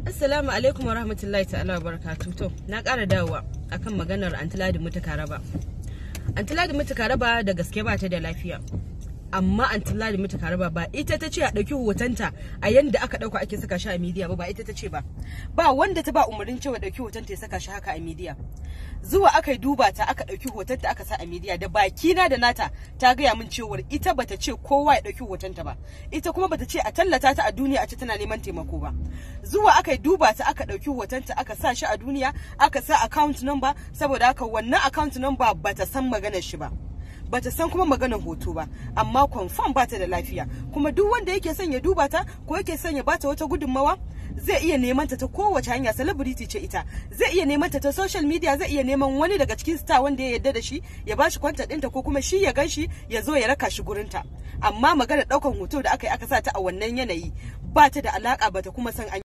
Assalamu alaikum wa rahmatullahi ta'ala wa barakatu. To, na ƙara dawowa akan maganar Antiladi Mutuka Raba. Antiladi Mutuka Raba da gaske ba ta da lafiya. Amma Antiladi Mutuka Raba ba ita ta ce a ɗauki hotonta a yanda aka ɗauka ake saka shi a midiya ba ba ita ta ce ba. Ba wanda ta ba umarnin cewa ɗauki hotonta ya saka shi haka a midiya. Zuwa aka yi duba ta aka ɗauki hotonta aka sa a midiya da bakina da nata ta gaya min cewar ita bata ce kowa ya ɗauki hotonta ba. Ita kuma bata ce a tallata ta a duniya a ce tana neman taimako ba. zuwa aka duba ta aka ɗauki hotonta aka sa shi a duniya aka sa account number saboda haka wannan account number bata san maganar shi ba bata san kuma maganar hoto ba amma confirm bata da lafiya kuma duk wanda yake son ya duba ta ko yake son ya bata wata gudunmawa zai iya neman ta ta kowace hanya celebrity ce ita zai iya neman ta ta social media zai iya neman wani daga cikin star wanda ya yarda da shi ya bashi kwanta ɗinta ko kuma shi ya gan shi ya zo ya raka shi gurinta amma maganar ɗaukan hoto da aka yi aka sa ta a wannan yanayi ba ta da alaka bata kuma san an